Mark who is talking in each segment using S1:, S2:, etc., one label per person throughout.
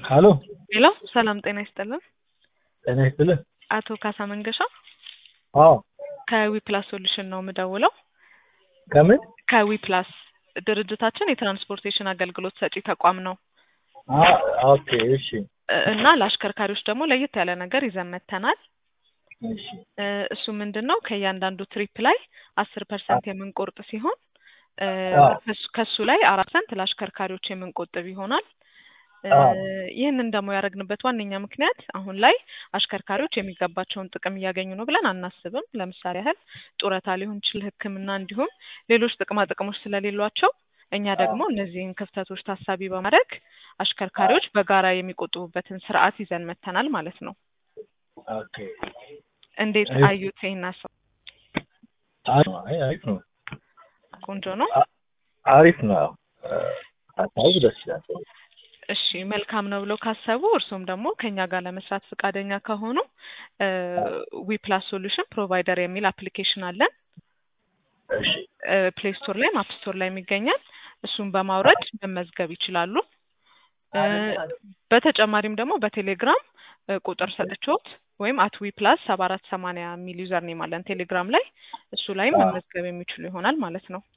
S1: ሀሎ
S2: ሄሎ ሰላም ጤና ይስጥልን።
S1: ጤና ይስጥልን።
S2: አቶ ካሳ መንገሻ
S1: አዎ
S2: ከዊፕላስ ሶሉሽን ነው የምደውለው።
S1: ከምን
S2: ከዊፕላስ ድርጅታችን የትራንስፖርቴሽን አገልግሎት ሰጪ ተቋም ነው
S1: አ- ኦኬ እሺ
S2: እ- እና ለአሽከርካሪዎች ደግሞ ለየት ያለ ነገር ይዘን መጥተናል።
S1: እሺ
S2: እ፣ እሱ ምንድን ነው ከእያንዳንዱ ትሪፕ ላይ አስር ፐርሰንት የምንቆርጥ ሲሆን እ፣
S1: አዎ።
S2: ከሱ- ከሱ ላይ አራት ፐርሰንት ለአሽከርካሪዎች የምንቆጥብ ይሆናል። እ፣
S1: አዎ።
S2: ይህንን ደግሞ ያደረግንበት ዋነኛ ምክንያት አሁን ላይ አሽከርካሪዎች የሚገባቸውን ጥቅም እያገኙ ነው ብለን አናስብም። ለምሳሌ ያህል ጡረታ ሊሆን ይችል፣ ሕክምና እንዲሁም ሌሎች ጥቅማ ጥቅሞች ስለሌሏቸው እኛ ደግሞ እነዚህን ክፍተቶች ታሳቢ በማድረግ አሽከርካሪዎች በጋራ የሚቆጥቡበትን ስርዓት ይዘን መጥተናል ማለት ነው።
S1: ኦኬ
S2: እንዴት
S1: አሪፍ።
S2: አዩት? ይሄን ሀሳብ
S1: አሪፍ ነው። አይ አሪፍ ነው።
S2: ቆንጆ ነው።
S1: አሪፍ ነው። እ፣ ሀሳቡ ደስ ይላል።
S2: እሺ መልካም ነው ብለው ካሰቡ እርሶም ደግሞ ከኛ ጋር ለመስራት ፈቃደኛ ከሆኑ ዊፕላስ ሶሉሽን ፕሮቫይደር የሚል አፕሊኬሽን አለን።
S1: እሺ
S2: ፕሌይ ስቶር ላይ አፕ ስቶር ላይ ይገኛል። እሱን በማውረድ መመዝገብ ይችላሉ። እ፣ በተጨማሪም ደግሞ በቴሌግራም እ፣ ቁጥር ሰጥቾት ወይም አት ዊ ፕላስ ሰባ አራት ሰማንያ የሚል ዩዘር ኔም አለን ቴሌግራም ላይ እሱ ላይም
S1: አዎ።
S2: መመዝገብ የሚችሉ ይሆናል ማለት ነው።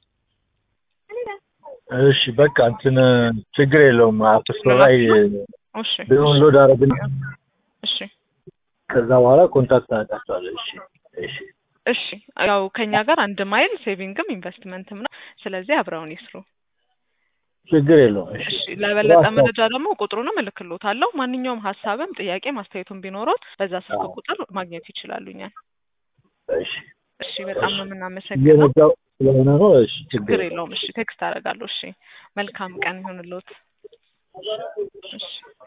S1: እሺ በቃ እንትን ችግር የለውም። አፕ ስቶር ላይ
S2: እሺ
S1: ዳውንሎድ አደረግና
S2: እሺ
S1: ከዛ በኋላ ኮንታክት አደርጋቸዋለሁ። እሺ እሺ
S2: እሺ ያው ከኛ ጋር አንድ ማይል ሴቪንግም ኢንቨስትመንትም ነው። ስለዚህ አብረውን ይስሩ።
S1: ችግር የለውም። እሺ
S2: እሺ ለበለጠ
S1: ሀሳብ-
S2: መረጃ ደግሞ ቁጥሩንም እልክሎታለሁ። ማንኛውም ሀሳብም ጥያቄ ማስተያየቱም ቢኖሮት በዛ ስልክ
S1: አዎ።
S2: ቁጥር ማግኘት ይችላሉ እኛን።
S1: እሺ
S2: እሺ በጣም ነው የምናመሰግነው።
S1: እየነዳሁ ስለሆነ ነው። እሺ ችግር
S2: ችግር
S1: የለውም።
S2: የለውም። እሺ ቴክስት አደርጋለሁ። እሺ መልካም ቀን ይሁንልዎት። እሺ